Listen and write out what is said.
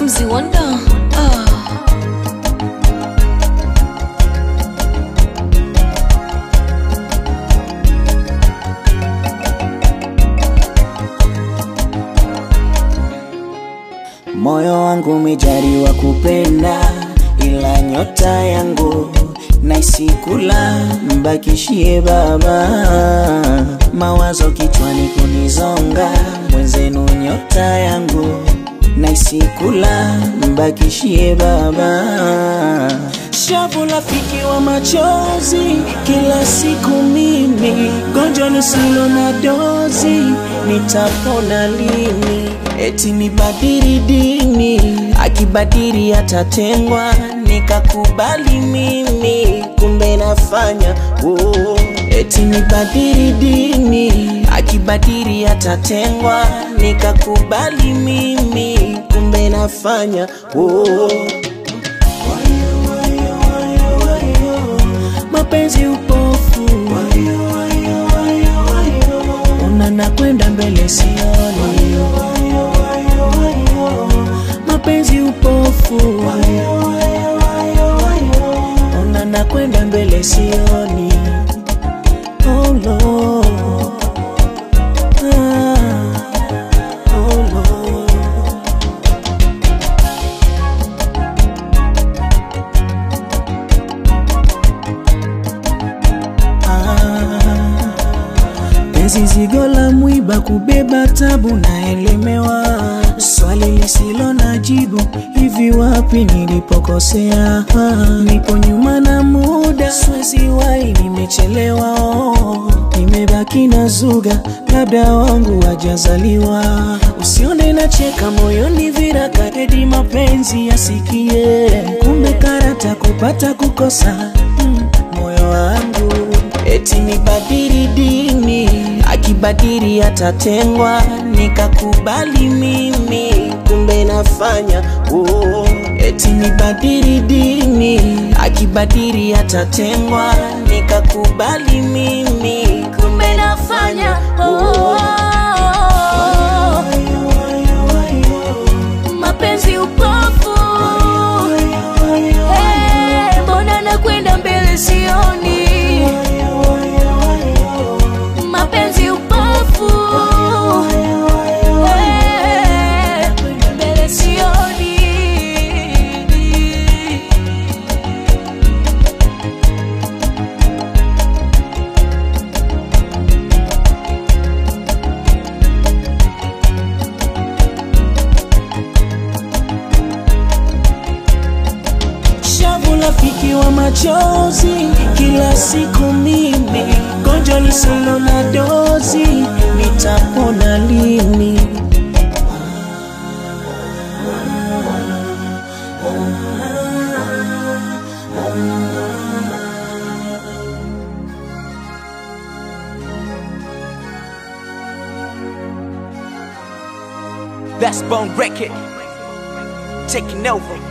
Mzee Wonder. Ah. Moyo wangu umejaliwa kupenda, ila nyota yangu naisikula, mbakishie Baba. Mawazo kichwani kunizonga, mwenzenu nyota yangu naisikula, mbakishie Baba. Shavu rafiki wa machozi, kila siku mimi gonjwa lisilo na dozi, nitapona lini? Eti nibadili dini, akibadili atatengwa, nikakubali mimi, kumbe nafanya oh. Eti nibadili dini, akibadili atatengwa, nikakubali mimi, kumbe nafanya oh. mapenzi upofu, una nakwenda mbele sioni, mapenzi upofu, una nakwenda mbele sioni, oh Lord. Ah, oh Lord. Penzi zigo la mwiba kubeba tabu naelemewa, swali lisilo na jibu, hivi wapi nilipokosea? Nipo nyuma na muda, siwezi wahi, nimechelewa oh. Nimebaki na zuga, labda wangu wajazaliwa. Usione nacheka moyoni viraka, edi mapenzi yasikie, kumbe karata kupata kukosa mm, moyo wangu eti nibadili dini, akibadili atatengwa, nikakubali mimi, kumbe nafanya oh. Eti nibadili dini, akibadili atatengwa, nikakubali mimi, kumbe nafanya oh. Mapenzi upofu. Eh, Mbona nakwenda mbele sioni? Mapenzi upofu. Eh, mbele sioni. shavu rafiki wa machozi, kila siku mimi gonjwa lisilo na dozi, nitapona lini? That's Bone Record. Taking over.